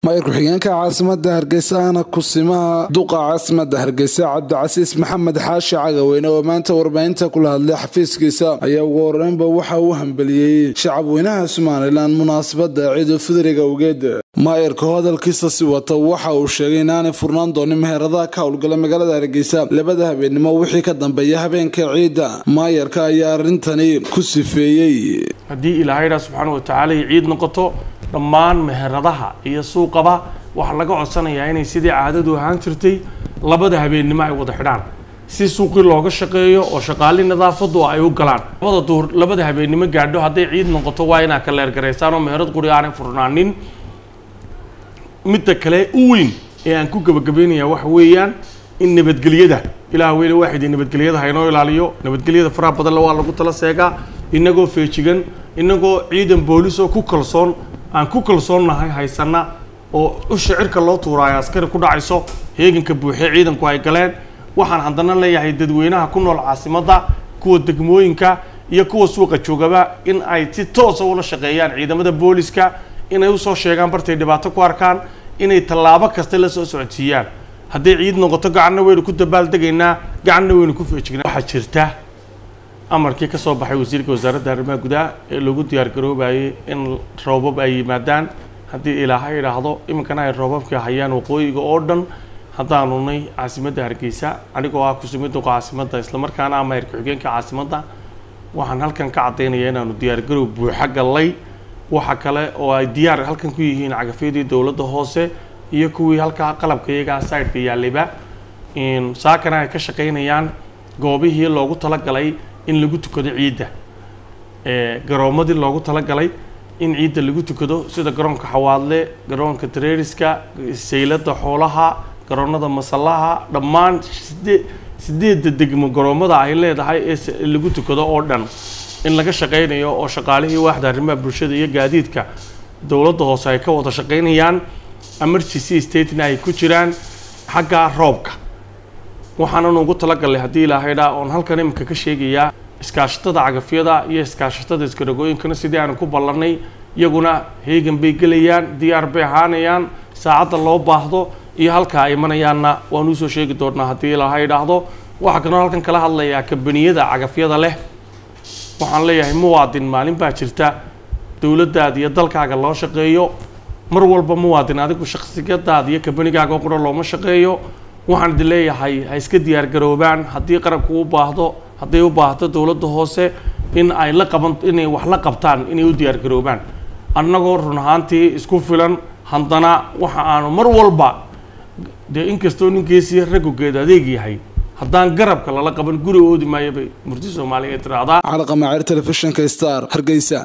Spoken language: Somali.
maayir ku-xigeenka caasimada hargeysa ana kusimaha duqa caasimada hargeysa cabdicasiis maxamed xaashi cagaweyne oo maanta warbaahinta kula hadlay xafiiskiisa ayaa ugu horeynba waxa uu hambeliyey shacabweynaha somalilan munaasabada ciidu fidriga awgeed maayirka hadalkiisa si wata waxa uu sheegay inaanay furnaan doonin meheradaha ka howlgala magaalada hargeysa labada habeennimo wixii ka dambeeya habeenka ciidda maayarka ayaa arintani ku sifeeyey haddii ilaahaydaa subxaana wa tacaala ay ciid noqoto dhammaan meheradaha iyo suuqaba waxaa laga codsanayaa inay sidii caadadu ahaan jirtay labada habeennimo ay wada xidhaan si suuqii looga shaqeeyo oo shaqaali nadaafadu ay u galaan labada duhur labada habeennimo gaadho hadday ciid noqoto waa inaa ka leergaraysaan oo meherad quri aanay furnaanin midda kale u weyn ee aan ku gabagabaynayaa waxa weeyaan in nabadgelyada ilaah weyne waaxidii nabadgelyada haynoo ilaaliyo nabadgelyada faraha badanle waa lagu tala seegaa inagoo feejigan inagoo ciidan boolis oo ku kalsoon aan ku kalsoonnahay haysana oo usha cirka loo tuuraayo askari ku dhacayso heeganka buuxee ciidanku ay galeen waxaan haddana leeyahay dadweynaha ku nool caasimadda kuwa degmooyinka iyo kuwa suuqa joogaba in ay si toosa ula shaqeeyaan ciidamada booliska inay usoo sheegaan bartay dhibaato ku arkaan inay tallaabo kasta la soo socodsiiyaan hadday ciid noqoto gacanna waynu ku dabaaldegaynaa gacanna waynu ku feejignaa waxaa jirta amarkii ka soo baxay wasiirka wasaaradda arrimaha gudaha ee lagu diyaar garoobayay in roobab ay yimaadaan haddii ilaahay idhaahdo iminkana ay roobabkii hayaan waqooyiga oo dhan haddaanu nay caasimadda hargeysa anigoo ah kusumiduqa caasimadda islamarkaana ah maayir ku-xigeenka caasimadda waxaan halkan ka caddaynaya inaanu diyaargaroow buuxa gallay waxa kale oo ay diyaar halkan ku yihiin cagafyadii dowladda hoose iyo kuwii halkaa qalabka iyagaa sideka yaallayba saakana ay ka shaqaynayaan goobihii loogu talagalay in lagu tukado ciidda garoomadii loogu talagalay in ciidda lagu tukado sida garoonka xawaadle garoonka tareeriska saylada xoolaha garoonada masallaha dhammaan sidee sideedda degmo garoomada ay leedahay ee lagu tukado oo dhan in laga shaqaynayo oo shaqaalihii waaxda arrimaha bulshada iyo gaadiidka dowladda hoose ay ka wada shaqaynayaan emergency statena ay ku jiraan xagga roobka waxaanan ugu talagalnay haddii ilaahaydaa oon halkan iminka ka sheegayaa iskaashatada cagafyada iyo iskaashatada iskaragooyinkana sidii aanu ku ballannay iyaguna heegan bay gelayaan diyaar bay ahaanayaan saacadda loo baahdo iyo halkaa ay imanayaanna waan usoo sheegi doonaa haddii ilaahay idhaahdo waxaa kanoo halkan kala hadlayaa kambaniyada cagafyada leh waxaan leeyahay muwaadin maalin baa jirta dowladdaada iyo dalkaaga loo shaqeeyo mar walba muwaadin adigu shakhsiyadaada iyo kambanigaaga qura looma shaqeeyo waxaan idin leeyahay ha iska diyaar garoobaan haddii qaranku u baahdo hadday u baahdo dowladda hoose in ay la qaban inay wax la qabtaan inay u diyaar garoobaan annagoo run ahaantii isku filan haddana waxa aanu mar walba dee inkastoo ninkeesii raggogeed adeeg yahay haddaan garabka lala qaban guri oodi maayo bay murti soomaaliya tiraahdaa calaqamaceer telefishinka star hargeysa